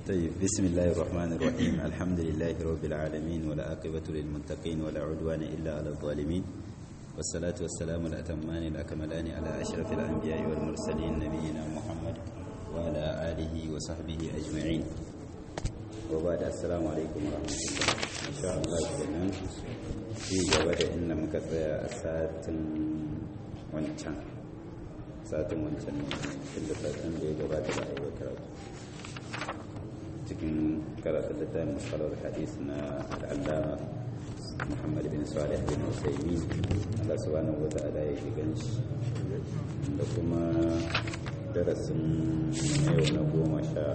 طيب بسم الله الرحمن الرحيم الحمد لله رب العالمين ولا عاقبة للمتقين ولا عدوان إلا على الظالمين والصلاة والسلام الأتمان الأكملان على أشرف الأنبياء والمرسلين نبينا محمد وعلى آله وصحبه أجمعين وبعد السلام عليكم ورحمة الله إن شاء الله kenan في جواب إن مكتب ساعة wancan satin wancan inda satin da ya gabata da aiwatar cikin karatun littafin musalar hadis na al'allama muhammad bin salih bin usaimi allah subhanahu wa ta'ala ya ji ganshi da kuma darasin na yau na goma sha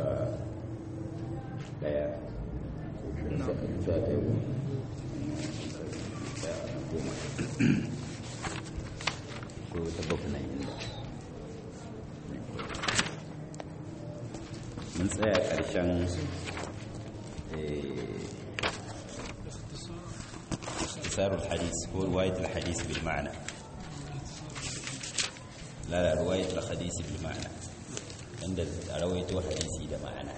daya sha daya goma ko ta bakwai inda mun tsaya ƙarshen اختصار الحديث هو رواية الحديث بالمعنى لا لا رواية الحديث بالمعنى عند رويته حديثي ده معنى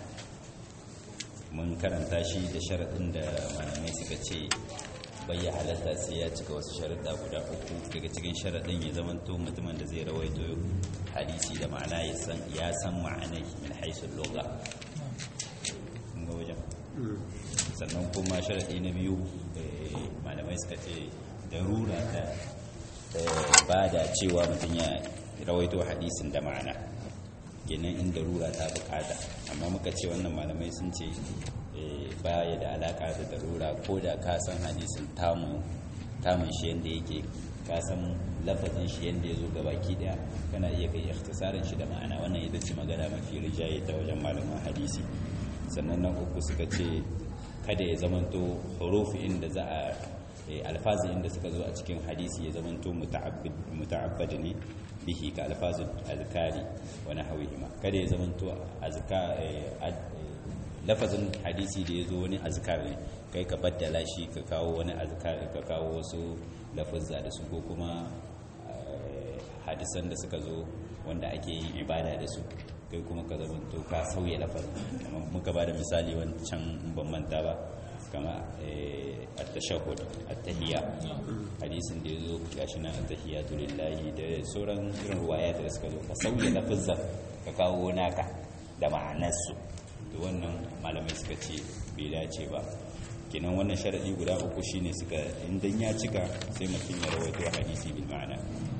mun karanta shi da sharaɗin da malamai suka ce bai halatta sai ya cika wasu sharaɗa guda uku daga cikin sharaɗin ya zamanto mutumin da zai rawaito hadisi da ma'ana ya san ya san ma'anai min haisul lugha ga wajen sannan kuma sharaɗi na biyu malamai suka ce darura ta ba da cewa mutum ya rawaito hadisin da ma'ana kenan in darura ta bukata amma muka ce wannan malamai sun ce baya da alaka da darura ko da ka san hadisin tamun shi yadda yake ka san lafazin shi yadda ya zo gabaki daya kana iya kai ikhtisarin shi da ma'ana wannan ita ce magana mafi rijaye ta wajen malaman hadisi sannan nan uku suka ce kada ya zamanto hurufi inda za a alfazi inda suka zo a cikin hadisi ya zamanto muta'abbad ne bihi ka alfazu azkari wa nahwihima kada ya zamanto azka lafazin hadisi da ya zo wani azkar ne kai ka baddala shi ka kawo wani azkar ka kawo wasu lafazza da su ko kuma hadisan da suka zo wanda ake yin ibada da su kai kuma ka zamanto ka sauya lafazin kamar muka ba da misali wancan ban manta ba kama at-tashahhud at-tahiyya hadisin da yazo gashi nan at-tahiyyatu lillahi da sauran irin ruwaya da suka zo ka sauya lafazin ka kawo naka da ma'anarsu to wannan malamai suka ce bai dace ba kenan wannan sharadi guda uku shine suka idan ya cika sai mutum ya rawaito hadisi bil ma'ana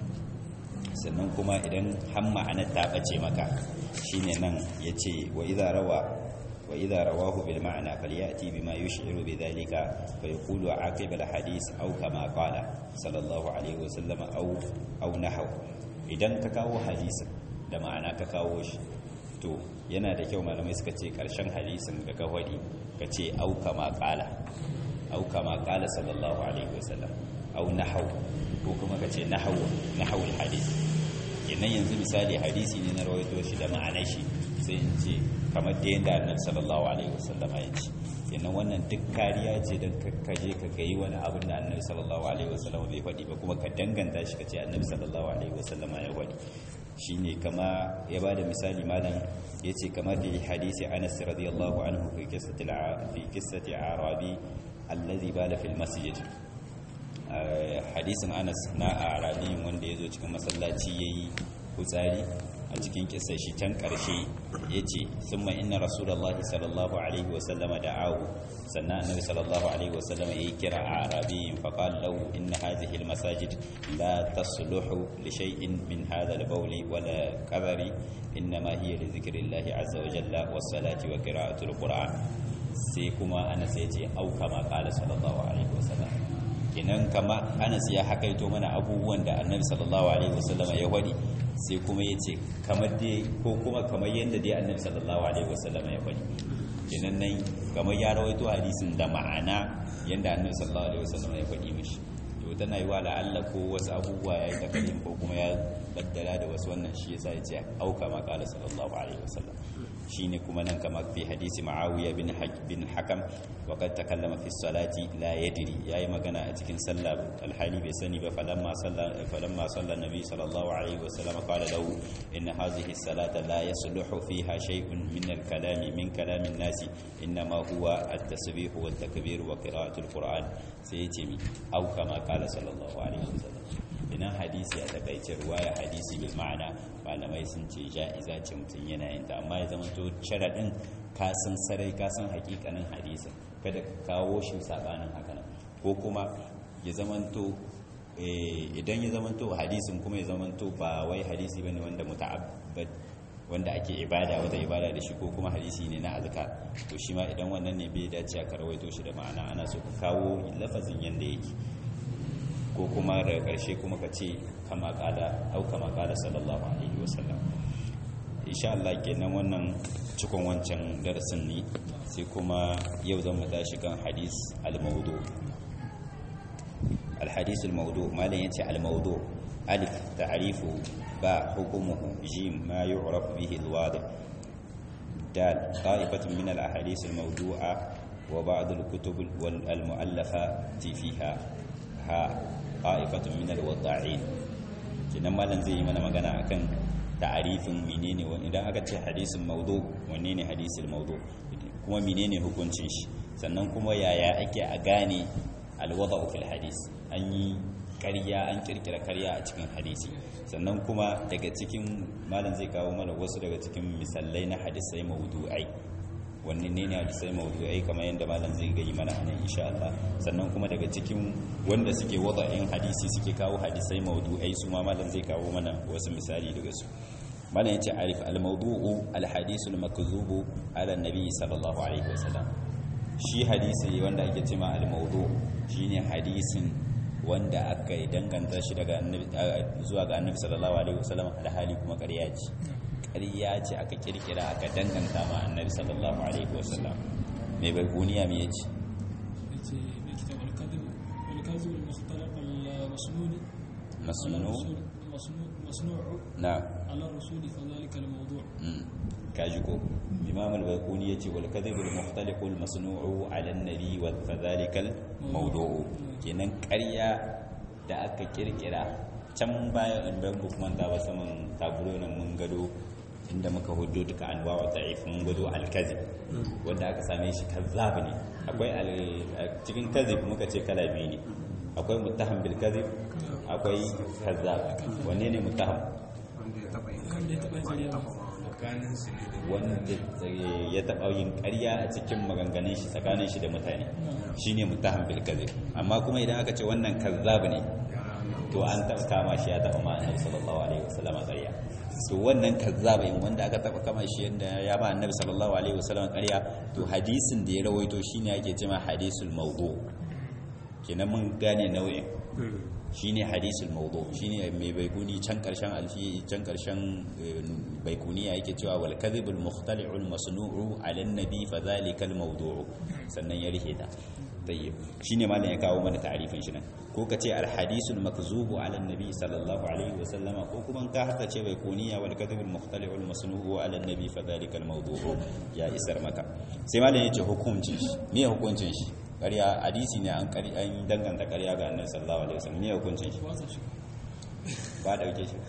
sannan kuma idan har ma'anar ta bace maka shine nan yace wa idza rawa wa idza rawahu bil ma'ana falyati bima yush'iru bidhalika fa yaqulu aqib al hadith aw kama qala sallallahu alaihi wasallam aw aw nahw idan ka kawo hadisin da ma'ana ka kawo shi to yana da kyau malamai suka ce karshen hadisin da ka wadi ka ce au kama qala au kama qala sallallahu alaihi wasallam au nahw ko kuma ka ce nahw nahw al hadith kenan yanzu misali hadisi ne na rawaito shi da ma'anar shi sai in ce kamar da yadda annabi sallallahu alaihi wasallam ya ce kenan wannan duk kariya ce don ka je ka gayi wani abin da annabi sallallahu alaihi wasallam bai faɗi ba kuma ka danganta shi ka ce annabi sallallahu alaihi wasallam ya faɗi shine kama ya ba da misali malam ya ce kamar da hadisi anas radiyallahu anhu fi kissati arabi allazi bala fil masjid hadisin anas na arabi wanda ya zo cikin masallaci ya yi kutsari a cikin kisa shi can ƙarshe ya ce sun ma ina rasulallah sallallahu alaihi wasallama da awu sannan annabi sallallahu alaihi wasallama ya yi kira a arabiyin faƙal lau inna hadhihi almasajid la tasluhu li shay'in min hadha al-bawli wala qadari innama hiya li dhikrillahi azza wa jalla was salati wa qira'ati al-qur'an sai kuma anas ya ce au kama qala sallallahu alaihi wasallam kinan kama anas ya hakaito mana abubuwan da annabi sallallahu alaihi wasallama ya wadi sai kuma ya ce kamar dai ko kuma kamar yadda dai annabi sallallahu alaihi wasallam ya faɗi kenan nan kamar ya rawaito hadisin da ma'ana yadda annabi sallallahu alaihi wasallam ya faɗi mishi to tana yi wa la'alla ko wasu abubuwa ya yi takalin ko kuma ya baddala da wasu wannan shi yasa ya ce auka ma kala sallallahu alaihi wasallam shine kuma nan kamar fi hadisi ma'awiya bin bin hakam wa qad takallama fi salati la yadri yayi magana a cikin sallah alhali bai sani ba falamma salla falamma salla nabi sallallahu alaihi wasallam qala lahu inna hadhihi salata la yasluhu fiha shay'un min al-kalami min kalami an-nasi inma huwa at-tasbih wa at-takbir wa qira'atu al-qur'an sai yace mi au kama qala sallallahu alaihi wasallam ina hadisi a takaice ruwaya hadisi bil ma'ana malamai sun ce ja'iza ce mutum yana yin ta amma ya zama to sharadin ka san sarai ka san hakikanin hadisin kada ka kawo shi sabanin haka nan ko kuma ya zama to idan ya zama to hadisin kuma ya zama to ba wai hadisi bane wanda muta'abbad wanda ake ibada wata ibada da shi ko kuma hadisi ne na azkar to shi ma idan wannan ne bai dace ka rawaito shi da ma'ana ana so ka kawo lafazin yanda yake ko kuma daga ƙarshe kuma ka ce kama ƙada au kama ƙada sallallahu alaihi wasallam insha Allah kenan wannan cikon wancan darasin ne sai kuma yau zan mu tashi kan hadis al-mawdu al-hadis al-mawdu malan yace al-mawdu alif ta'rifu ba hukumuhu jim ma yu'raf bihi al-wadih dal qa'ifatun min al-ahadith al-mawdu'a wa ba'd al-kutub wal-mu'allafat fiha ha qa'ifatun min al-wada'in kinan malan zai yi mana magana akan ta'arifin menene wani idan aka ce hadisin mawdu wanne ne hadisin mawdu kuma menene hukuncin shi sannan kuma yaya ake a gane al-wada'u fil hadis an yi ƙarya an kirkira ƙarya a cikin hadisi sannan kuma daga cikin malam zai kawo mana wasu daga cikin misalai na hadisai mawdu'ai wannan ne ne hadisai mawdu'ai kamar yadda malam zai gayi mana anan insha Allah sannan kuma daga cikin wanda suke wada'in hadisi suke kawo hadisai mawdu'ai su ma malam zai kawo mana wasu misali daga su malam yace arif al-mawdu'u al-hadisu al-makzubu ala nabi sallallahu alaihi wasallam shi hadisi wanda ake cewa al-mawdu shine hadisin wanda aka yi danganta shi daga zuwa ga annabi sallallahu alaihi wasallam alhali kuma ƙarya ce ƙarya ce aka kirkira aka danganta ma annabi sallallahu alaihi wasallam mai bai kuniya me yace yace mai kitab al-kadhib wal-kadhib al-mukhtalaq al-masnun masnu masnu'u na ala rasuli fa dhalika al-mawdu' kaji ko imam al-baquni yace wal kadhib al-mukhtaliq al-masnu'u ala an-nabi wa fadhalika al-mawdu'u kenan ƙarya da aka kirkira can baya in ban kuma ta ba saman taburo nan mun gado inda muka hujjo duka anwa wa ta'if mun gado al-kadhib wanda aka same shi kazzab ne akwai cikin kadhib muka ce kala biyu ne akwai muttaham bil kadhib akwai kazzab wanne ne muttaham wanda ya taba yin wanda ya taɓa yin ƙarya a cikin maganganun shi tsakanin shi da mutane shine mutahan bil kadhib amma kuma idan aka ce wannan kazzab ne to an taɓa kama shi ya taɓa ma annabi sallallahu alaihi wasallam ƙarya to wannan kazzab in wanda aka taɓa kama shi yanda ya ba annabi sallallahu alaihi wasallam ƙarya to hadisin da ya rawaito shine ake cewa hadisul mawdu kenan mun gane nau'in shine hadisul mawdu shine mai baikuni can karshen alfi can karshen baikuniya yake cewa wal kadhibul mukhtali'ul masnu'u 'ala an-nabi fa dhalika al-mawdu'u sannan ya rike ta tayyib shine malam ya kawo mana ta'arifin shi nan ko kace al hadisul makzubu 'ala an-nabi sallallahu alaihi wa sallama ko kuma ka haka ce baikuniya wal kadhibul mukhtali'ul masnu'u 'ala an-nabi fa dhalika al-mawdu'u ya isar maka sai malam yace hukuncin shi me hukuncin shi ƙarya hadisi ne an danganta ƙarya ga annabi sallallahu alaihi wasallam ne hukuncin shi wasa shi ba dauke shi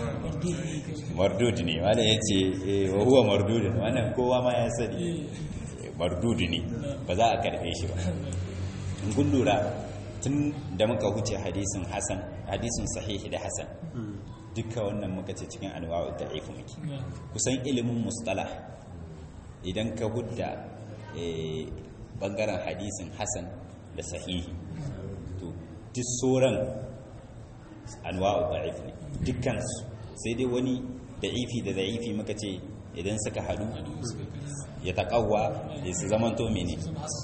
mardud ne wanda yace eh wa huwa mardud wannan kowa ma ya sani mardud ne ba za a karbe shi ba in kun lura tun da muka huce hadisin hasan hadisin sahihi da hasan duka wannan muka ce cikin anwa'u da'if muke kusan ilimin mustalah idan ka hudda bangaren hadisin hasan da sahihi to duk sauran anwa'u da'if ne dukkan sai dai wani da'ifi da da'ifi muka ce idan suka hadu ya taqawwa ya su zamanto mene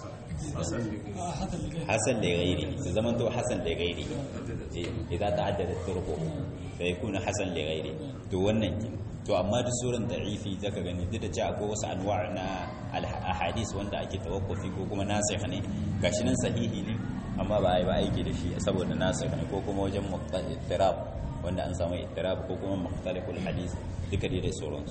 hasan da gairi su zamanto hasan da gairi idan ta'addada turqu fa yakuna hasan da gairi to wannan to amma duk sauran da'ifi zaka gani duk da cewa akwai wasu anwa' na ahadis wanda ake tawakkufi ko kuma nasikh ne gashi nan sahihi ne amma ba ai ba aiki da shi saboda nasikh ne ko kuma wajen muqtarab wanda an samu ittirab ko kuma mukhtaliful hadis duka dai da sauransu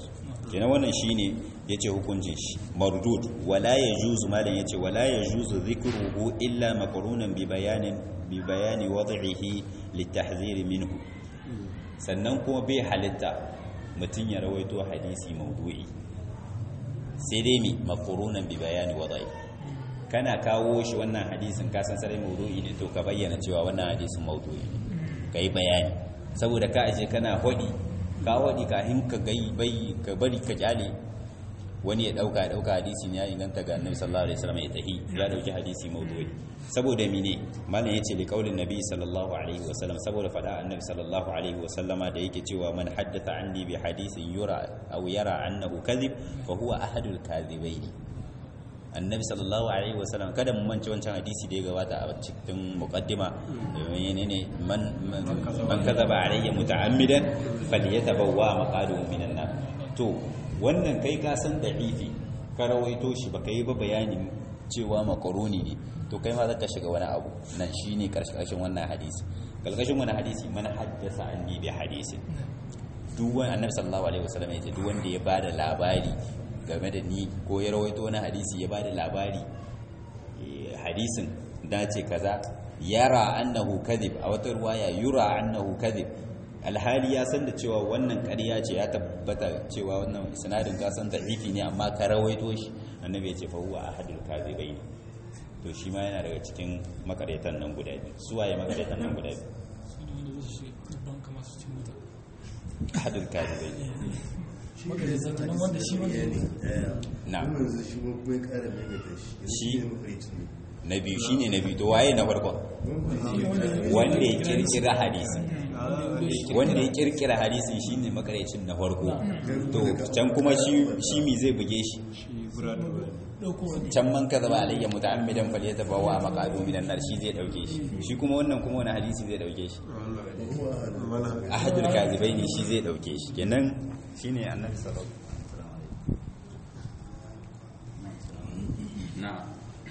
kenan wannan shine yace hukuncin shi mardud wala yajuzu malan yace wala yajuzu dhikruhu illa maqrunan bi bayanin bi bayani wad'ihi litahzir minhu sannan kuma bai halitta mutun ya rawaito hadisi maudu'i sai dai mi maqrunan bi bayani wad'ihi kana kawo shi wannan hadisin ka san sarai maudu'i ne to ka bayyana cewa wannan hadisin maudu'i ne kai bayani saboda ka aje kana hodi ka hodi kafin ka gai bai ka bari ka kyale wani ya dauka dauka hadisi ne ya inganta ga annabi sallallahu alaihi wasallam ya tahi ya dauki hadisi maudu'i saboda mine malam yace li qaulin nabi sallallahu alaihi wasallam saboda fada annabi sallallahu alaihi wasallama da yake cewa man haddatha anni bi hadisin yura aw yara annahu kadhib fa huwa ahadul kadhibaini annabi sallallahu alaihi wasallam kada mu mance wancan hadisi da ya gabata a cikin muqaddima menene man man kazaba alayya muta'ammidan falyatabawwa maqaduhu minan nar to wannan kai ka san da'ifi ka rawaito shi baka yi ba bayanin cewa makaroni ne to kai ma zaka shiga wani abu nan shine karshen wannan hadisi kalkashin wannan hadisi man haddasa anni bi hadisi duk wani annabi sallallahu alaihi wasallam ya ce duk wanda ya bada labari game da ni ko ya rawaito wani hadisi ya bada labari hadisin dace kaza yara annahu kadhib a wata ruwaya yura annahu kadhib alhali ya san da cewa wannan ƙarya ce ya tabbata cewa wannan sanadin ka san da'ifi ne amma ka rawaito shi annabi ya ce fa huwa ahadul kadhibain to shi ma yana daga cikin makaretan nan guda biyu su waye makaretan nan guda biyu ahadul kadhibain na shi na biyu shine na biyu to waye na farko wanda ya kirkira hadisi wanda ya kirkira hadisin shine makarecin na farko to can kuma shi shi mi zai buge shi can man kaza ba alayya muta'ammidan falyatabawa maqadu minan nar shi zai dauke shi shi kuma wannan kuma wani hadisi zai dauke shi ahadul kazibaini shi zai dauke shi kenan shine annabi sallallahu alaihi wasallam na'am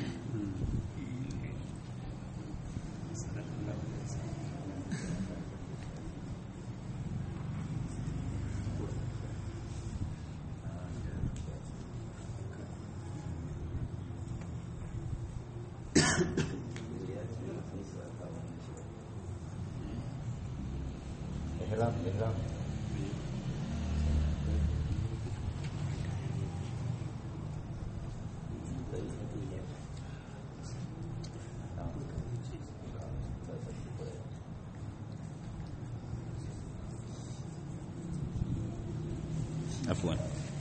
إحرام إحرام عفوا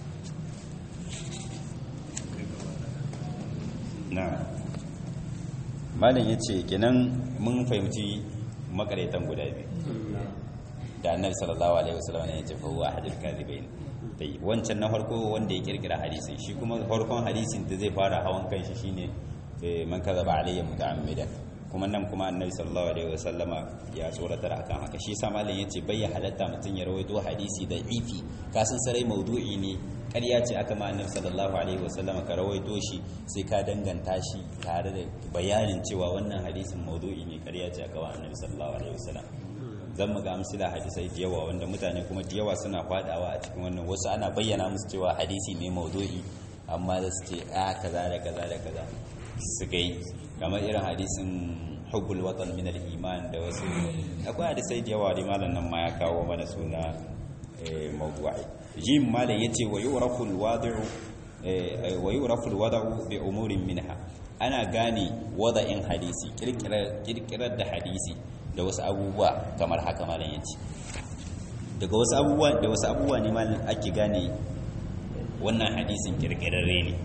نعم malam ya ce kenan mun fahimci makaraitan guda biyu da annabi sallallahu alaihi wasallam ne ya ce fa huwa ahadul kadhibain dai wancan na farko wanda ya kirkira hadisin shi kuma farkon hadisin da zai fara hawan kanshi shine man kadhaba alayya muta'ammidan kuma nan kuma annabi sallallahu alaihi wasallama ya tsoratar akan haka shi yasa malam yace bai halatta mutun ya rawaito hadisi da ifi kasan sarai maudu'i ne ƙarya ce aka ma annabi sallallahu alaihi wasallama ka rawaito shi sai ka danganta shi tare da bayanin cewa wannan hadisin maudu'i ne ƙarya ce aka ma annabi sallallahu alaihi wasallam zan mu ga amsila hadisai da yawa wanda mutane kuma da yawa suna fadawa a cikin wannan wasu ana bayyana musu cewa hadisi ne maudu'i amma da su ce a kaza da kaza da kaza suka yi kamar irin hadisin hubbul watan min al-iman da wasu akwai hadisai da yawa da malam nan ma ya kawo mana suna mawdu'i jim malam yace wa yurafu al-wadi'u wa yurafu al-wada'u bi umurin minha ana gane wada'in hadisi kirkirar da hadisi da wasu abubuwa kamar haka malam yace daga wasu abubuwa da wasu abubuwa ne malam ake gane wannan hadisin kirkirarre ne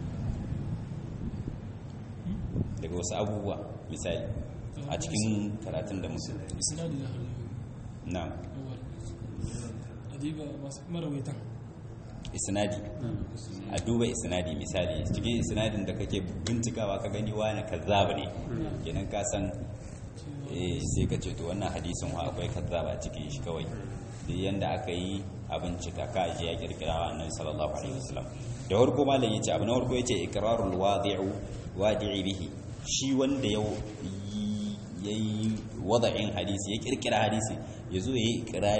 daga wasu abubuwa misali a cikin karatun da musu isnadi da hannu na awal adiba masu marawaitan isnadi a duba isnadi misali cikin isnadin da kake bincikawa ka gani wani kazzaba ne kenan ka san eh sai ka ce to wannan hadisin wa akwai kazzaba cikin shi kawai da yanda aka yi a bincika ka aje ya kirkira wa annabi sallallahu alaihi wasallam da farko malam yace abu na farko yace iqrarul wadi'u wadi'i bihi shi wanda ya yayi wada'in hadisi ya kirkira hadisi yazo yayi ikrari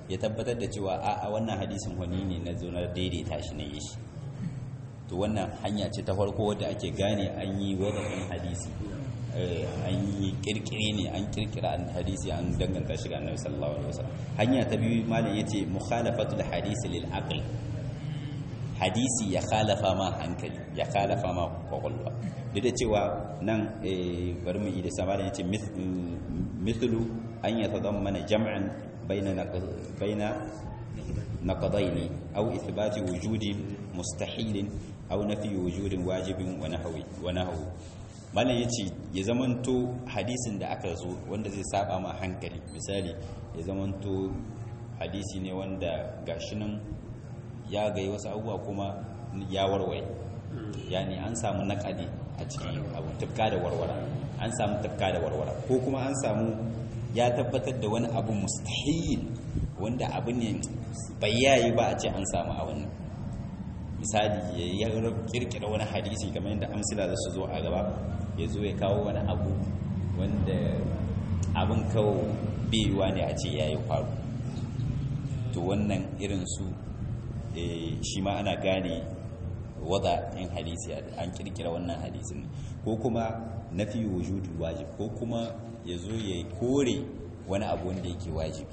ya tabbatar da cewa a a wannan hadisin wani ne na zo na daidaita shi na yi shi to wannan hanya ce ta farko wadda ake gane an yi wadafin hadisi eh, an yi kirkire ne an kirkira an hadisi an danganta shi ga annabi sallallahu alaihi wasallam hanya ta biyu malam yace mukhalafatul hadisi lil aql hadisi ya khalafa ma hankali ya khalafa ma kwakwalwa duk da cewa nan eh, bari mu yi da sama da yace mith- mm, mithlu an yatadammana jam'an baina naq- baina نقضين أو إثبات وجود مستحيل أو نفي وجود واجب ونحوي ونحو malam ya ce ya zamanto hadisin da aka zo wanda zai saba ma hankali misali ya zamanto hadisi ne wanda gashi nan ya gai wasu abubuwa kuma ya warware yani an samu naƙadi a cikin abu tafka da warwara an samu tafka da warwara ko kuma an samu ya tabbatar da wani abu mustahil wanda abu ne bai yayi ba a ce an samu a wannan misali ya kirkira wani hadisi kamar yadda amsila za su zo a gaba ya zo ya kawo wani abu wanda abin kawo biyuwa ne a ce ya yi faru to wannan irin su eh, shi ma ana gane wada in hadisi an kirkira wannan hadisin ko kuma nafi wujudu wajib ko kuma ya zo ya kore wani abu wanda yake wajibi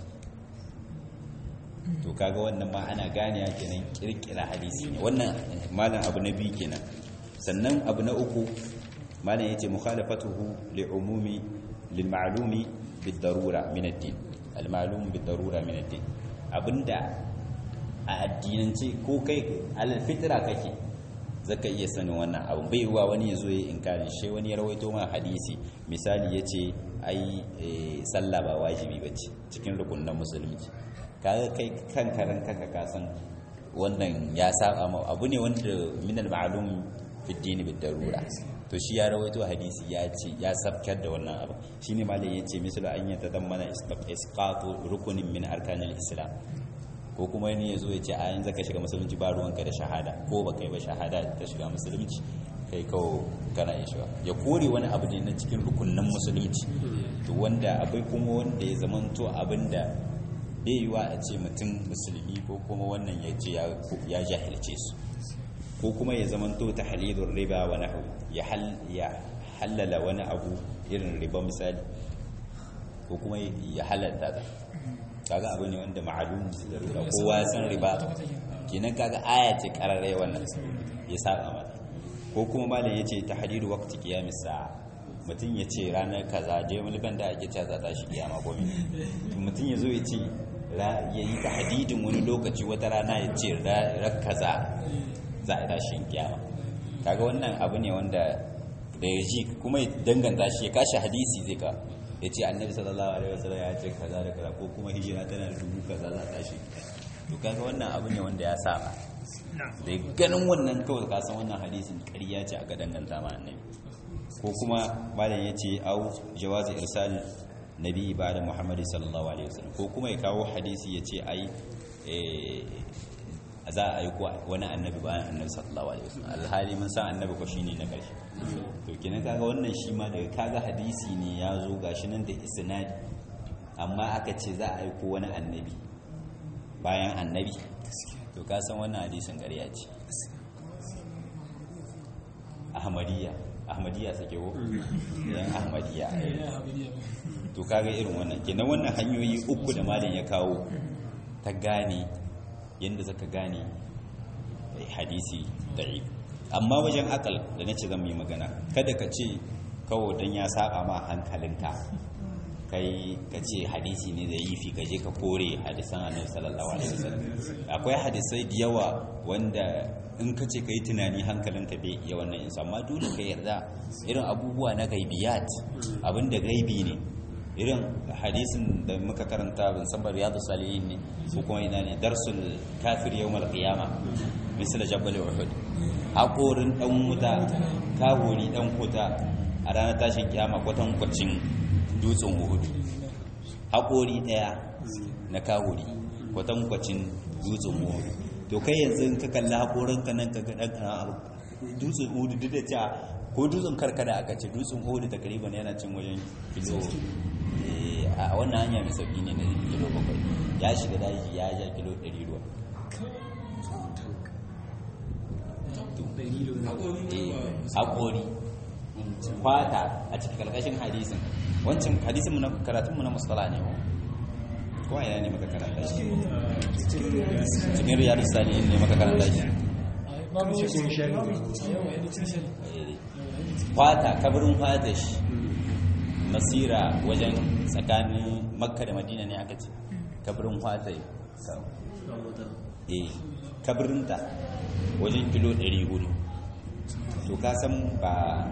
to kaga wannan ma ana gane ya kenan kirkira hadisi ne wannan malam abu na biyu kenan sannan abu na uku malam yace mukhalafatuhu li umumi lil ma'lumi bid darura min ad-din al ma'lum bid darura min ad-din abinda a addinance ko kai alal fitra kake zaka iya sanin wannan abu bai wa wani yazo ya inkari shi wani ya rawaito ma hadisi misali yace ai eh, sallah ba wajibi bace cikin rukunin musulunci kaga kai kan karan kanka ka san wannan ya saba ma abu ne wanda min al-ma'lum fi ad-din bid darura to shi ya rawaito hadisi ya ce ya sabkar da wannan abu shine malai yace misalu an yata dammana isqatu rukunin min arkanil islam ko kuma ne yazo ya ce a yanzu ka shiga musulunci ba ruwanka da shahada ko ba kai ba shahada ta shiga musulunci kai kawo kana iya shiga ya kore wani abu ne na cikin rukunin musulunci to wanda akwai kuma wanda ya zamanto abinda bai yiwa a ce mutum musulmi ko kuma wannan ya ce ya jahilce su ko kuma ya zamanto ta halilun riba wa nahu ya halala wani abu irin riba misali ko kuma ya halalta ta kaga abu ne wanda ma'alum da riba kowa san riba kenan kaga aya ce kararrai wannan ya saba mata ko kuma malam yace tahdidu waqti qiyamis sa'a mutum ya ce ranar kaza je mulkan da ake cewa za ta shi kiyama ko mutum ya zo ya ce ya yi tahdidin wani lokaci wata rana ya ce rar kaza za a tashi kiyama kaga wannan abu ne wanda da ya ji kuma ya danganta shi ya kashi hadisi zai ka ya ce annabi sallallahu alaihi wasallam ya ce kaza da kaza ko kuma hijira tana da dubu kaza za ta shi to kaga wannan abu ne wanda ya saba da ganin wannan kawai ka san wannan hadisin ƙarya ce aka danganta ma annabi ko kuma malam ya ce au jawazi irsal nabi ba da muhammadu sallallahu alaihi wasallam ko kuma ya kawo hadisi ya ce ai za a yi wani annabi bayan annabi sallallahu alaihi wasallam alhali mun san annabi ko shine na karshe to kenan kaga wannan shi ma daga kaga hadisi ne ya zo gashi nan da isnadi amma aka ce za a yi ko wani annabi bayan annabi to ka san wannan hadisin ƙarya ce ahmadiyya ahmadiyya sake wo yan ahmadiyya to kaga irin wannan kenan wannan hanyoyi uku da malam ya kawo ta gane yadda zaka gane hadisi da'if amma wajen akal da nace zan yi magana kada ka ce kawo dan ya saba ma hankalinka kai ka ce hadisi ne da yifi ka je ka kore hadisan annabi sallallahu alaihi wasallam akwai hadisai da yawa wanda in ka ce ka yi tunani hankalinka bai iya wannan insa amma dole ka yarda irin abubuwa na gaibiyat abinda gaibi ne irin hadisin da muka karanta ban san riyadu salihin ne ko kuma ina ne darsul kafir yawmal qiyama misal jabal uhud hakorin dan wuta kawuri dan kuta a ranar tashin kiyama kwatan kwacin dutsen uhud hakori daya na kawuri kwatan kwacin dutsen uhud to kai yanzu ka kalla hakorin ka nan ka ga dan dutsen uhud duk da cewa ko dutsen karkada aka ce dutsen uhud takriban yana cin wajen kilo a wannan hanya mai sauki ne na kilo bakwai ya shiga daji ya ja kilo ɗari ruwa haƙori kwata a cikin ƙarƙashin hadisin wancan hadisin mu na karatunmu na mustala ne ko ina ne maka karanta shi cikin riyadu sani ne maka karanta shi kwata kabarin kwata shi masira wajen tsakanin makka da madina ne aka ce kabarin kwata eh kabarinta wajen kilo 400 to ka san ba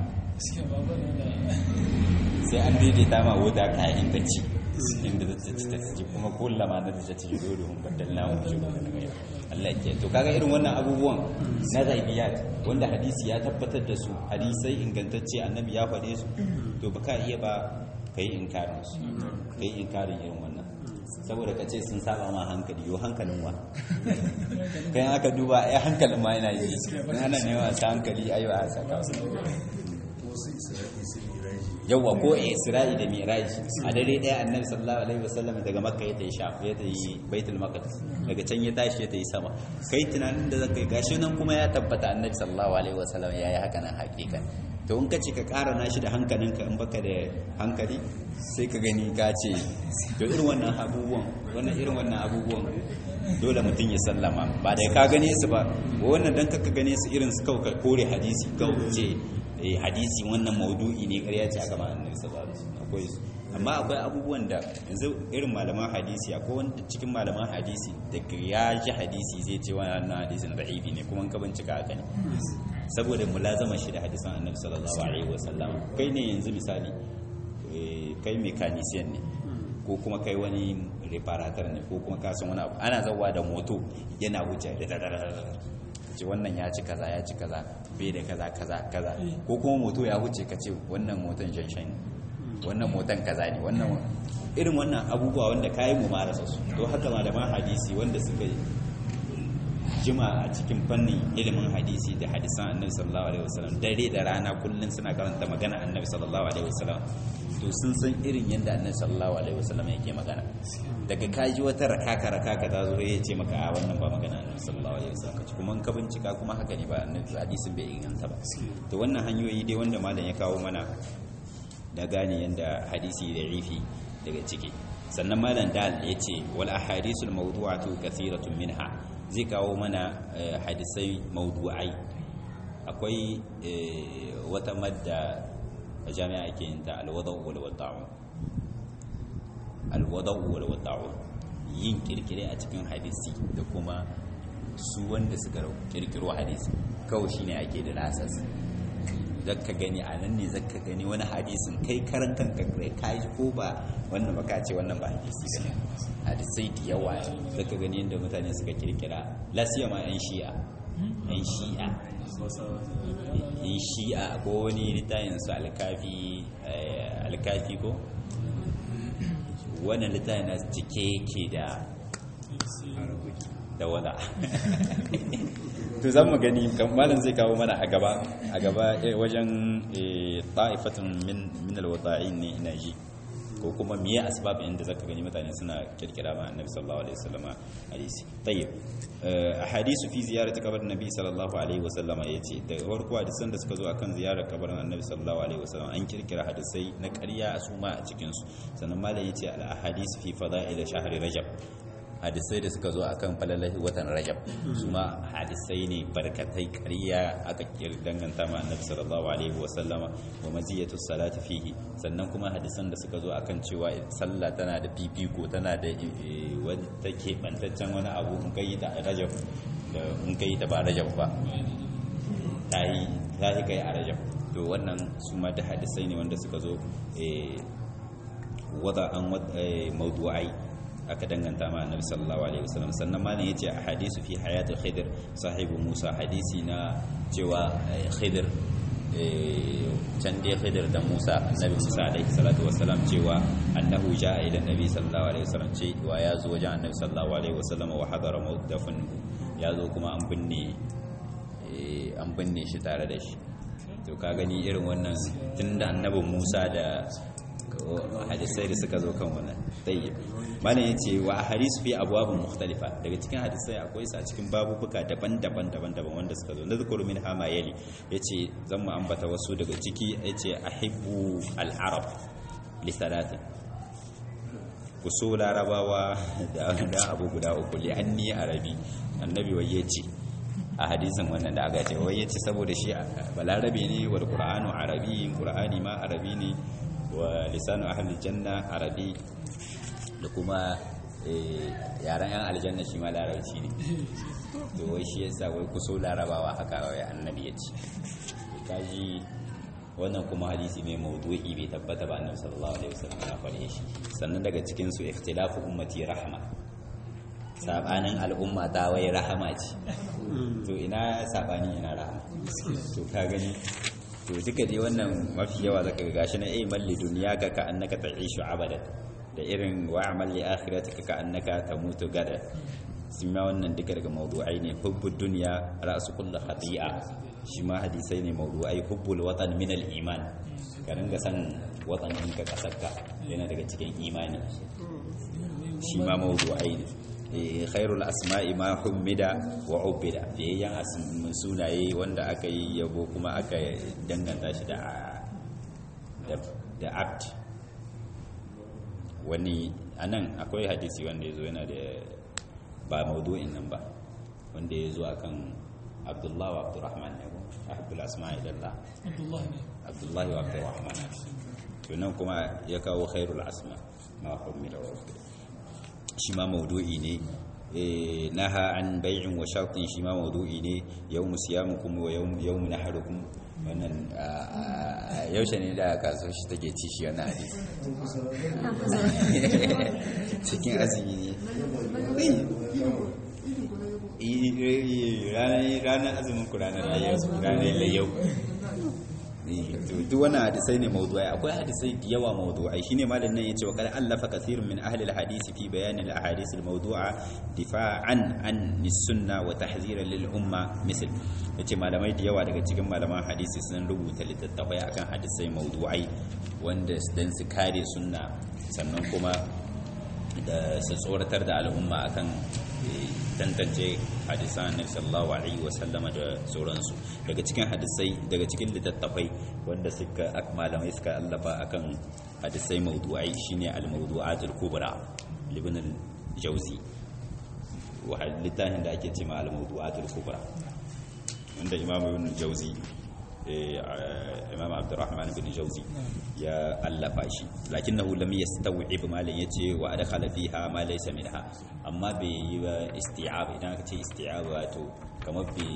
sai an daidaita ma wuta kayan ta ci inda ta ci ta ci kuma kullama na ta ci dole hun baddal na mu ji Allah ke to kaga irin wannan abubuwan na zaibiyat wanda hadisi ya tabbatar da su hadisai ingantacce annabi ya faɗe su to baka iya ba kai inkarin su kai inkarin irin wannan saboda ka ce sun saba ma hankali yo hankalin wa kai aka duba ai hankalin ma yana yi in ana nema sa hankali ai ba saka yawwa ko isra'i da miraj a dare daya annabi sallallahu alaihi wasallam daga makka ya tayi shaf ya tayi baitul maqdis daga can ya tashi ya tayi sama kai tunanin da zaka yi gashi nan kuma ya tabbata annabi sallallahu alaihi wasallam yayi haka nan hakika to in ka ce ka ƙara nashi da hankalinka in baka da hankali sai ka gani ka ce to irin wannan abubuwan wannan irin wannan abubuwan dole mutum ya sallama ba da ka gane su ba wannan dan ka gane su irin su kawai kore hadisi kawai ce eh hadisi wannan maudu'i ne ƙarya ce aka ma annabi sallallahu alaihi wasallam akwai su amma akwai abubuwan da yanzu irin malaman hadisi akwai wanda cikin malaman hadisi da ya ji hadisi zai ce wannan hadisin da'ifi ne kuma ka bincika haka ne saboda mulazama shi da hadisan annabi sallallahu alaihi wasallam kai ne yanzu misali kai mekanisiyan ne ko kuma kai wani reparator ne ko kuma kasan wani abu ana zawa da moto yana wuce da ce wannan ya ci kaza ya ci kaza bai da kaza kaza kaza ko kuma moto ya wuce ka ce wannan moton janshan ne wannan moton kaza ne wannan irin wannan abubuwa wanda kayi mu marasa su to haka malaman hadisi wanda suka jima a cikin fannin ilimin hadisi da hadisan annabi sallallahu alaihi wasallam dare da rana kullun suna karanta magana annabi sallallahu alaihi wasallam to sun san irin yadda annabi sallallahu alaihi wasallam yake magana daga kaji wata rakaka rakaka ta zo ya ce maka a wannan ba magana annabi sallallahu alaihi wasallam kace kuma ka bincika kuma haka ne ba annabi hadisin bai inganta ba to wannan hanyoyi dai wanda malam ya kawo mana da gane yadda hadisi da rifi daga ciki sannan malam dal ya ce wal ahadisul mawdu'atu kathiratun minha zai kawo mana hadisai mawdu'ai akwai wata madda a jami'a ake yin ta alwadau wal wada'u alwadau wal wada'u yin kirkire a cikin hadisi da kuma su wanda suka kirkiro hadisi kawai shine ake da lasas zaka gani a nan ne zaka gani wani hadisin kai karan kanka kai kai ko ba wannan baka ce wannan ba hadisi ne hadisai da yawa zaka gani yadda mutane suka kirkira lasiyama yan shi'a yan shi'a yan shi'a ko wani littafin su alkafi alkafi ko wannan littafin na cike yake da da wada to zan mu gani malam zai kawo mana a gaba a gaba wajen ta'ifatun min min alwada'in ne ina ji ko kuma miye asbabin inda zaka gani mutane suna kirkira ma annabi sallallahu alaihi wasallam hadisi tayyib ahadisu fi ziyarati kabarin nabi sallallahu alaihi wasallam yace da farko hadisan da suka zo akan ziyarar kabarin annabi sallallahu alaihi wasallam an kirkira hadisai na ƙarya a suma a cikin su sannan malam yace al ahadisu fi fada'il shahri rajab hadisai da suka zo akan falalahi watan rajab su ma hadisai ne barkatai ƙarya aka danganta ma annabi sallallahu alaihi wa sallama wa maziyatu salati fihi sannan kuma hadisan da suka zo akan cewa sallah tana da fifiko tana da wani take bantaccen wani abu in kai ta rajab da in kai ta ba rajab ba tayi tayi kai a rajab to wannan su ma da hadisai ne wanda suka zo wada an mawdu'ai aka danganta ma annabi sallallahu alaihi wasallam sannan malam yace a hadisu fi hayatul khidir sahibu musa hadisi na cewa khidir can dai khidir da musa annabi musa alaihi salatu wasallam cewa annahu jaa ila nabi sallallahu alaihi wasallam ce wa ya zo wajen annabi sallallahu alaihi wasallam wa hadara mawdafin ya zo kuma an binne an binne shi tare da shi to ka gani irin wannan tunda annabi musa da hadisai da suka zo kan wannan tayyib malam yace wa ahadith fi abwabin mukhtalifa daga cikin hadisai akwai su a cikin babubuka daban-daban daban-daban wanda suka zo nazkuru min hama yali yace zan mu ambata wasu daga ciki yace ahibbu al-arab li thalathin ku so larabawa da abu guda uku li anni arabi annabi waye ce a hadisin wannan da aka ce waye ce saboda shi balarabe ne wal qur'anu arabi qur'ani ma arabi ne wa lisanu ahli janna arabi da kuma yaran yan aljanna shi ma larabci ne to wai shi yasa wai ku so larabawa haka wai annabi ya ce kaji wannan kuma hadisi ne mawdu'i bai tabbata ba annabi sallallahu alaihi wasallam ya fare shi sannan daga cikin su ikhtilafu ummati rahma sabanin al'umma ta wai rahama ce to ina sabani ina rahama to ka gani to duka dai wannan mafi yawa zaka ga gashi na eh malli duniya ka ka annaka ta'ishu abadan da irin wa amal li akhiratika ka annaka tamutu gada sun ma wannan duka daga mawdu'ai ne hubbud dunya ra'su kulli khati'a shi ma hadisai ne mawdu'ai hubbul watan min al iman ka ringa san watan ɗinka kasarka yana daga cikin imani shi ma mawdu'ai ne khairul asma'i ma hummida wa ubida biyayyan sunaye wanda aka yi yabo kuma aka danganta shi da da abd wani anan akwai hadisi wanda ya zo yana da ba maudu'in nan ba wanda ya zo akan abdullahi wa abdurrahman ne abdul asma'i lillah abdullahi ne abdullahi wa abdurrahman to nan kuma ya kawo khairul asma ma hummida wa ubida shi ma maudu'i ne naha an bai'in wa shartin shi ma maudu'i ne yawmu siyamukum wa yawmu naharukum wannan yaushe ne da kaso shi take ci shi wannan hadisi cikin azumi ne ranar azumin ku ranar layyau duk wannan hadisai ne mawdu'ai akwai hadisai da yawa mawdu'ai shine malam nan yace wa qad allafa kathirun min ahli alhadisi fi bayan alahadith almawdu'a difa'an an sunna wa tahziran lil umma misal yace malamai da yawa daga cikin malaman hadisi sun rubuta littattafai akan hadisai mawdu'ai wanda dan su kare sunna sannan kuma da su tsoratar da al'umma akan tantance hadisan annabi sallallahu alaihi wasallama da sauransu daga cikin hadisai daga cikin littattafai wanda suka malamai suka allafa akan hadisai mawdu'ai shine al-mawdu'at al-kubra ibn al-jawzi wa littafin da ake cewa al-mawdu'at al-kubra wanda imam ibn al-jawzi imam abdurrahman ibn jawzi ya allafa shi lakinnahu lam yastaw'ib ma lan yace wa adkhala fiha ma laysa minha amma bai yi ba isti'ab idan aka ce isti'ab wato kamar bai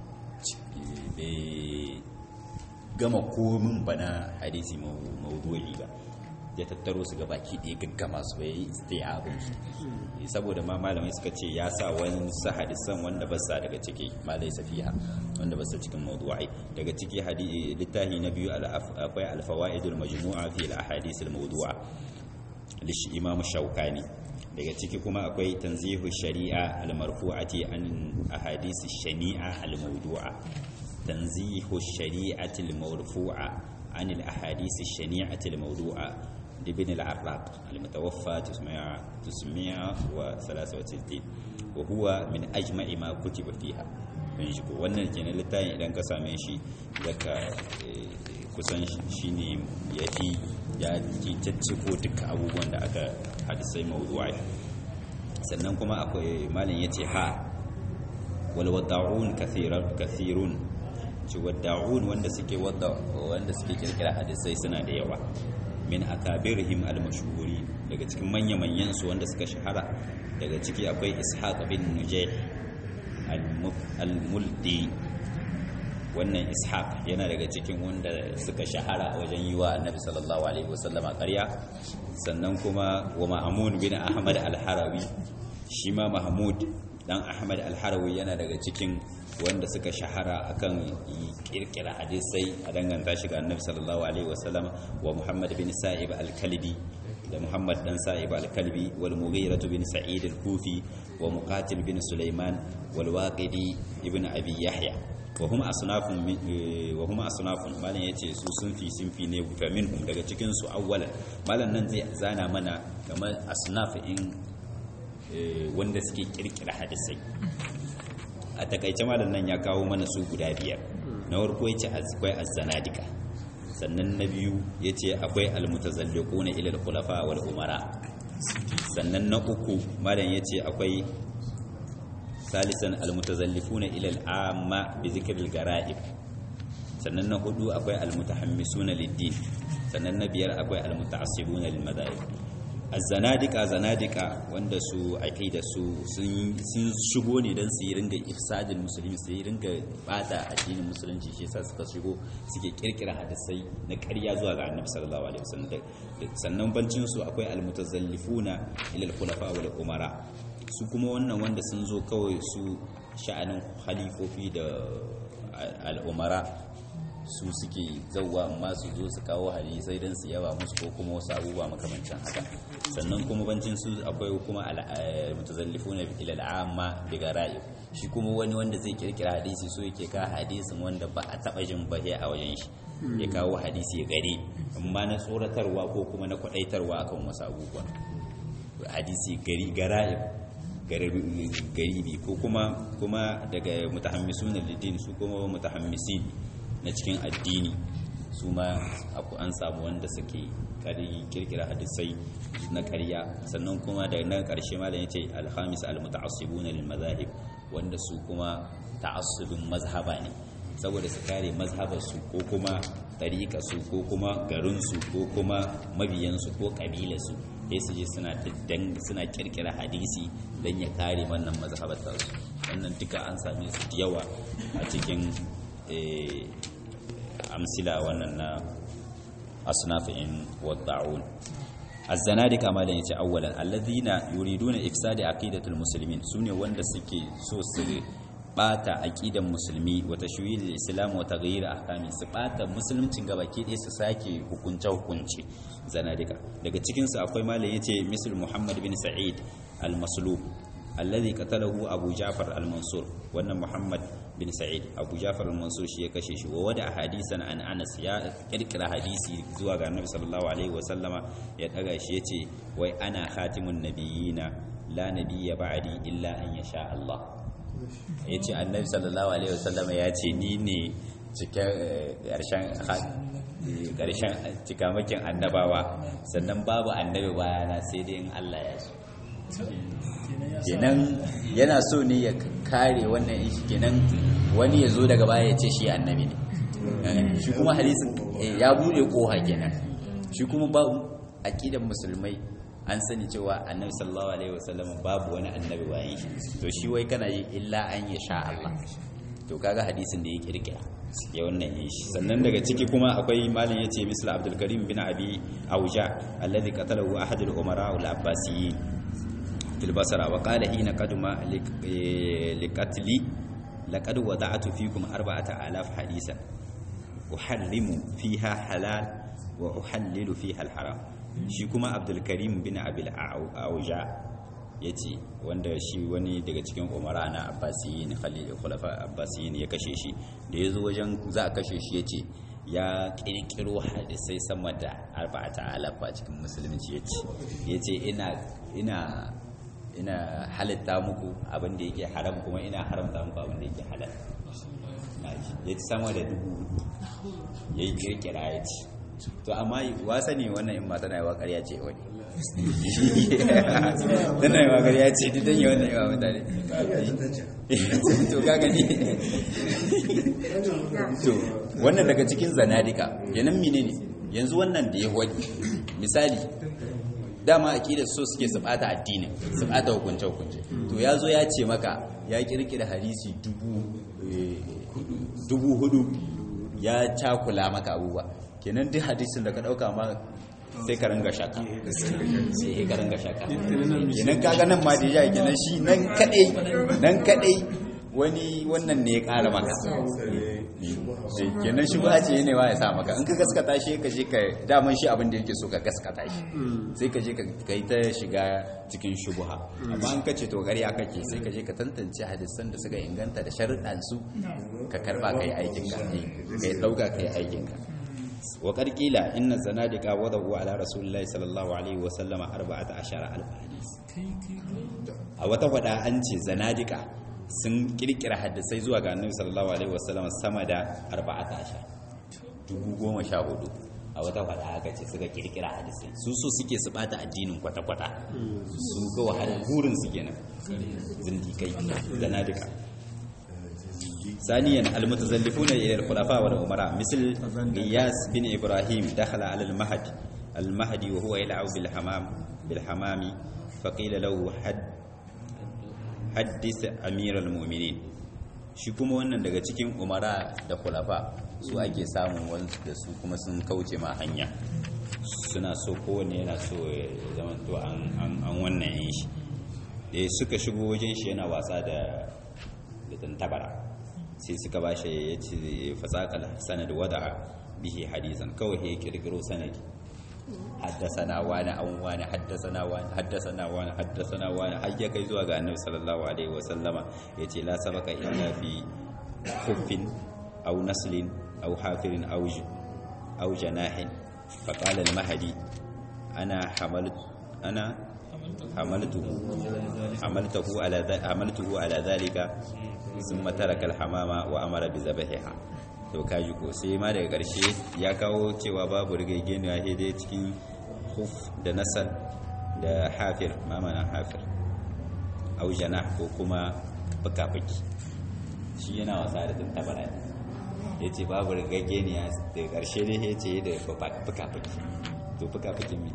bai gama komin bana hadisi mawdu'i ba ya tattaro su gabaki ɗaya gaggama su bai yi isti'abin shi saboda ma malamai suka ce ya sa wani sa hadisan wanda ba sa daga ciki ma dai safiha wanda ba sa cikin mawdu'i daga ciki littafi na biyu akwai alfawaidul majmu'a fi al-ahadith al-mawdu'a lishi imam shaukani daga ciki kuma akwai tanzihu shari'a al-marfu'ati an ahadith shani'a al-mawdu'a tanzihu shari'ati al-marfu'a an al-ahadith shani'ati al-mawdu'a لابن العراق المتوفى 963 وهو من أجمع ما كتب فيها shigo wannan kenan littafin idan ka same shi daga kusan shi ne ya fi ya ke cacciko duka abubuwan da aka hadisai mawuduwa sannan kuma akwai malin ya ce ha walwada'un kathirun ci wadda'un wanda suke wanda suke kirkira hadisai suna da yawa min akabirihim al-mashhuri daga cikin manya-manyan su wanda suka shahara daga ciki akwai ishaq bin nujayh al-muldi wannan ishaq yana daga cikin wanda suka shahara wajen yi wa annabi sallallahu alaihi wasallam ƙarya sannan kuma wa ma'amun bin ahmad al-harawi shi ma mahmud dan ahmad al-harawi yana daga cikin wanda suka shahara akan kirkira hadisai a danganta shi ga annabi sallallahu alaihi wasallam wa muhammad bin sa'ib al-kalbi da muhammad dan sa'ib al-kalbi wal mughirah bin sa'id al-kufi wa muqatil bin sulaiman wal waqidi ibn abi yahya wa hum asnafun min- eh, wa hum asnafun malam yace su sunfi sunfi ne fa minhum daga cikin su awwalan malam nan zai zana mana kamar asnaf in eh, wanda suke kirkira hadisai a takaice malam nan ya kawo mana su guda biyar na farko yace akwai az-zanadika sannan na biyu yace akwai al-mutazalliquna ila al-khulafa wal umara sannan na uku malam yace akwai salisan al-mutazallifuna ila al-amma bi dhikril gara'ib sannan na hudu akwai al-mutahammisuna lid-din sannan na biyar akwai al-muta'assibuna lil madahib az-zanadika zanadika wanda su aqida su sun sun shigo ne dan su yi ringa ifsadin musulmi su yi ringa bata addinin musulunci shi yasa suka shigo suke kirkira hadisai na ƙarya zuwa ga annabi sallallahu alaihi wasallam sannan bancin su akwai al-mutazallifuna ila al-khulafa wal umara su kuma wannan wanda sun zo kawai su sha'anin halifofi da al'umara su suke zauwa amma su zo su kawo hadisai don su yawa musu ko kuma wasu abubuwa makamancin haka sannan kuma bancin su akwai kuma mutazallifu na ilal amma daga rayu shi kuma wani wanda zai kirkira hadisi so yake ka hadisin wanda ba a taba jin bahe a wajen shi ya kawo hadisi gari amma na tsoratarwa ko kuma na kwadaitarwa akan wasu abubuwa hadisi gari gara'i garibi ko kuma kuma daga mutahammisun lidin su kuma mutahammisin na cikin addini su ma an samu wanda suke kirkira hadisai na karya sannan kuma da na karshe ma da ya ce alhamis almuta'assibun lil mazahib wanda su kuma ta'assubin mazhaba ne saboda su kare mazhabarsu ko kuma su ko kuma garinsu ko kuma mabiyansu ko ƙabilarsu sai su je suna suna kirkira hadisi don ya kare wannan mazhabar su wannan duka an same su da yawa a cikin amsila wannan na asnafin wadda'un الزنادقة ما لن يتي أولا الذين يريدون إفساد عقيدة المسلمين سوني wanda suke so su bata aqidan musulmi wa tashwil al-islam wa taghyir ahkami su bata musuluncin gabaki ɗaya su sake hukunce hukunce zanadika daga cikin su akwai malai yace misal muhammad bin sa'id al-maslub alladhi qatalahu abu ja'far al-mansur wannan muhammad bin sa'id abu ja'far al-mansur shi ya kashe shi wa wada hadisan an anas ya kirkira hadisi zuwa ga annabi sallallahu alaihi wa sallama ya daga shi yace wai ana khatimun nabiyina la nabiyya ba'di illa an yasha Allah yace annabi sallallahu alaihi wa sallama ya ce ni ne cikin ƙarshen ƙarshen cikamakin annabawa sannan babu annabi bayana sai dai in Allah ya so kenan yana so ne ya kare wannan ishi kenan wani ya zo daga baya ya ce shi annabi ne shi kuma hadisin ya bude koha kenan shi kuma ba aqidan musulmai an sani cewa annabi sallallahu alaihi wasallam babu wani annabi bayan shi to shi wai kana yi illa an ya sha Allah to kaga hadisin da ya kirkira ya wannan yi shi sannan daga ciki kuma akwai malin yace misal Abdul Karim bin Abi Auja alladhi qatalahu ahad al-umara al-abbasiyyin في البصرة وقال حين قدم لقتلي لقد وضعت فيكم أربعة آلاف حديثا أحرم فيها حلال وأحلل فيها الحرام شيكما عبد الكريم بن أبي الأوجاع yace wanda shi wani daga cikin umara na abbasiyin khalil khulafa abbasiyin ya kashe shi da ya zo wajen za a kashe shi yace ya kirkiro hadisai sama da arba'ata alafa cikin musulunci yace yace ina ina ina halitta muku abin da yake haram kuma ina haramta muku abin da yake halal ya ci sama da dubu ya yi kirkira ya ci to amma wasa ne wannan in mata na yawa karya ce wani tana yawa karya ce duk don yi wannan yawa mutane to ka gani to wannan daga cikin zanadika yanan mine ne yanzu wannan da ya wani misali dama aqidar so suke su bata addini su bata hukunce hukunce to yazo ya ce maka ya kirkira hadisi dubu dubu hudu ya cakula maka abubuwa kenan duk hadisin da ka dauka ma sai ka ranga shaka sai ka ranga shaka kenan kaga nan ma da ya kenan shi nan kadai nan kadai wani wannan ne ya ƙara maka Eh, kenan shi ba ce ne wa ya sa maka in ka gaskata shi ka je ka daman shi abin da yake so ka gaskata shi sai ka je ka yi ta shiga cikin shubuha amma in ka ce to ƙarya kake sai ka je ka tantance hadisan da suka inganta da sharuɗan su ka karba ka yi aikin ka ka yi ɗauka ka yi aikin ka wa ƙarƙila inna zanadika wadahu ala rasulillahi sallallahu alaihi wa sallama arba'ata ashara alf hadis kai kai kai a wata faɗa an ce zanadika sun kirkira hadisai zuwa ga annabi sallallahu alaihi wasallam sama da arba'ata ashar dubu goma sha hudu a wata faɗa aka ce suka kirkira hadisai su so suke su bata addinin kwata-kwata su ga wahalar burin su kenan zindikai zanadika ثانيا المتزلفون الى الخلفاء والامراء مثل غياس بن ابراهيم دخل على المهد المهدي وهو يلعب بالحمام بالحمام فقيل له حد حدث امير المؤمنين shi kuma wannan daga cikin umara da khulafa su ake samun wanda da su kuma sun kauce ma hanya suna so kowanne yana so ya zama to an an- an wannan yin shi da suka shigo wajen shi yana wasa da da tantabara sai suka ba shi ya ce fasakal sanad wada bihi hadisan kawai ya kirkiro sanadi haddasana wani an wani haddasana wani haddasana wani haddasana wani har ya kai zuwa ga annabi sallallahu alaihi wasallama ya ce la sabaka illa fi kuffin aw naslin aw hafirin aw j- aw janahin fa qala al mahdi ana hamalat ana حملته حملته على ذ- حملته على ذلك ثم ترك الحمامة وأمر بذبحها to kaji ko sai ma daga ƙarshe ya kawo cewa babu rigageniya sai dai cikin huf da nasal da hafir mamanan hafir au janah ko kuma fuka-fuki shi yana wasa da tantabara ya ce babu rigageniya daga ƙarshe dai ya ce da fuka-fuki to fuka-fuki mai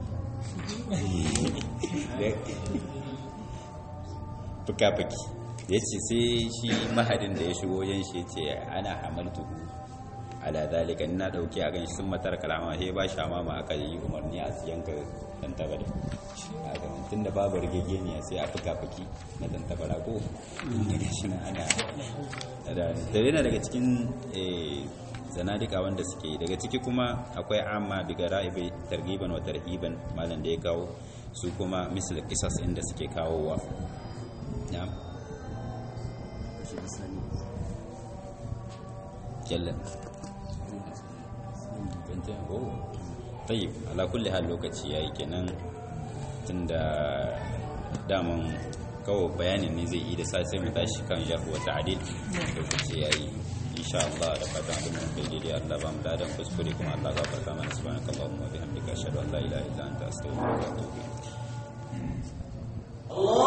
fuka-fuki ya ce sai shi mahadin da ya shigo yin shi ce ana hamaltuhu ala zalika na dauke a ganshi sun matar kalama sai ba shi amama aka yi umarni a yanka dan tabari a gaban tun da babu rigegeniya sai a fuka-fuki na dan tabara ko daga shi na ana da yana daga cikin eh, zanadika wanda suke yi. daga ciki kuma akwai amma biga ra'ibai targiban wa tarhiban malam da ya kawo su kuma misal kisas inda suke kawowa ya jallan bintin oh tayyib ala kulli hal lokaci yayi kenan tunda daman kawo bayanin ne zai yi da sai sai mu tashi kan jarhu wa ta'dil lokaci yayi insha Allah da fatan abin da kai daidai Allah ba mu dadan kuskure kuma Allah gafarta mana subhanakallahumma wa bihamdika ashhadu an la ilaha illa anta astaghfiruka wa atubu ilaik الله